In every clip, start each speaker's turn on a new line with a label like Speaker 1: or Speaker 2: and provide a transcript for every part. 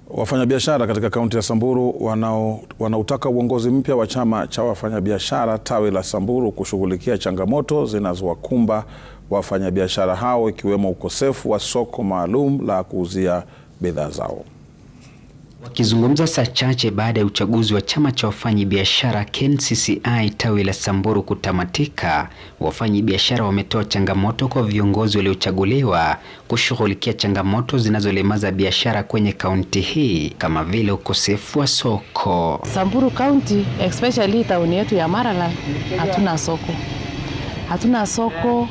Speaker 1: Wafanyabiashara katika kaunti ya Samburu wanao wanautaka uongozi mpya wa chama cha wafanyabiashara tawi la Samburu kushughulikia changamoto zinazowakumba wafanyabiashara hao ikiwemo ukosefu wa soko maalum la kuuzia bidhaa zao.
Speaker 2: Wakizungumza saa chache baada ya uchaguzi wa chama cha wafanyabiashara KNCCI tawi la Samburu kutamatika, wafanyabiashara wametoa changamoto kwa viongozi waliochaguliwa kushughulikia changamoto zinazolemaza biashara kwenye kaunti hii kama vile ukosefu wa soko.
Speaker 3: Samburu County especially tauni yetu ya Maralal hatuna soko, hatuna soko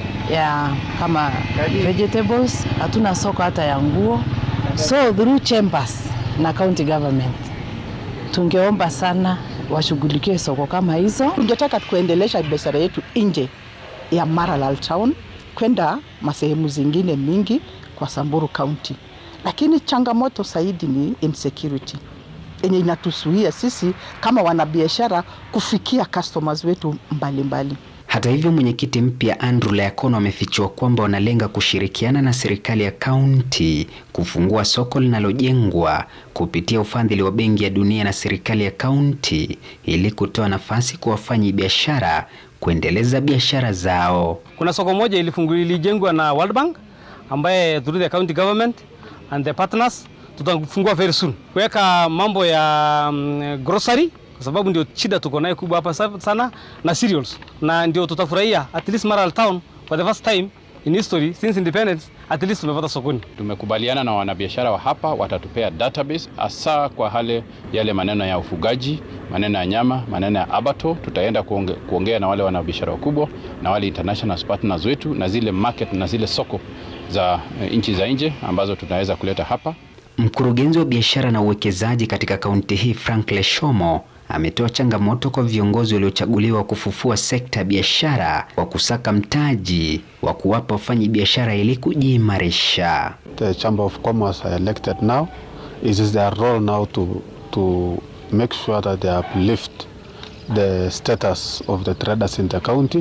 Speaker 3: ya kama vegetables, hatuna soko hata ya nguo, so through chambers na county government tungeomba sana washughulikie soko kama hizo.
Speaker 4: Tungetaka kuendelesha biashara yetu nje ya Maralal town kwenda masehemu zingine mingi kwa Samburu County, lakini changamoto zaidi ni insecurity yenye inatusuia sisi kama wanabiashara kufikia customers wetu mbalimbali mbali.
Speaker 2: Hata hivyo, mwenyekiti mpya Andrew Leakono amefichua kwamba wanalenga kushirikiana na serikali ya kaunti kufungua soko linalojengwa kupitia ufadhili wa Benki ya Dunia na serikali ya kaunti ili kutoa nafasi kwa wafanyi biashara kuendeleza biashara zao.
Speaker 5: Kuna soko moja ilifunguliwa ilijengwa na World Bank ambaye through the county government and the partners tutafungua very soon kuweka mambo ya um, grocery kwa sababu ndio shida tuko nayo kubwa hapa sana na cereals, na ndio tutafurahia at least Maralal town for the first time in history since independence at least tumepata sokoni.
Speaker 6: Tumekubaliana na wanabiashara wa hapa watatupea database hasa kwa hale yale maneno ya ufugaji, maneno ya nyama, maneno ya abato. Tutaenda kuonge, kuongea na wale wanabiashara wakubwa na wale international partners wetu na zile market na zile soko za nchi za nje ambazo tunaweza kuleta hapa.
Speaker 2: Mkurugenzi wa biashara na uwekezaji katika kaunti hii Frank Leshomo ametoa changamoto kwa viongozi waliochaguliwa kufufua sekta ya biashara kwa kusaka mtaji wa kuwapa wafanyi biashara ili kujiimarisha.
Speaker 7: The Chamber of Commerce are elected now. It is their role now to, to make sure that they uplift the status of the traders in the county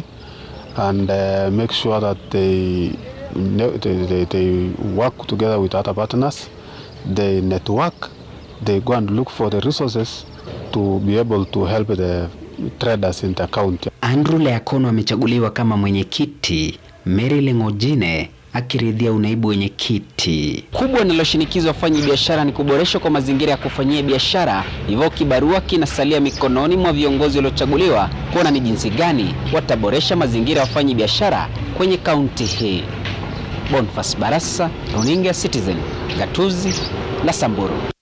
Speaker 7: and uh, make sure that they, they, they, they work together with other partners, they network, they go and look for the resources to be able to help the traders in the county.
Speaker 2: Andrew Leakono amechaguliwa kama mwenyekiti, Mary Lengojine akiridhia unaibu wenyekiti. Kubwa linaloshinikizwa wafanyi biashara ni kuboreshwa kwa mazingira ya kufanyia biashara, hivyo kibarua kinasalia mikononi mwa viongozi waliochaguliwa kuona ni jinsi gani wataboresha mazingira ya wafanyi biashara kwenye kaunti hii. Boniface Barasa, runinga Citizen, gatuzi la Samburu.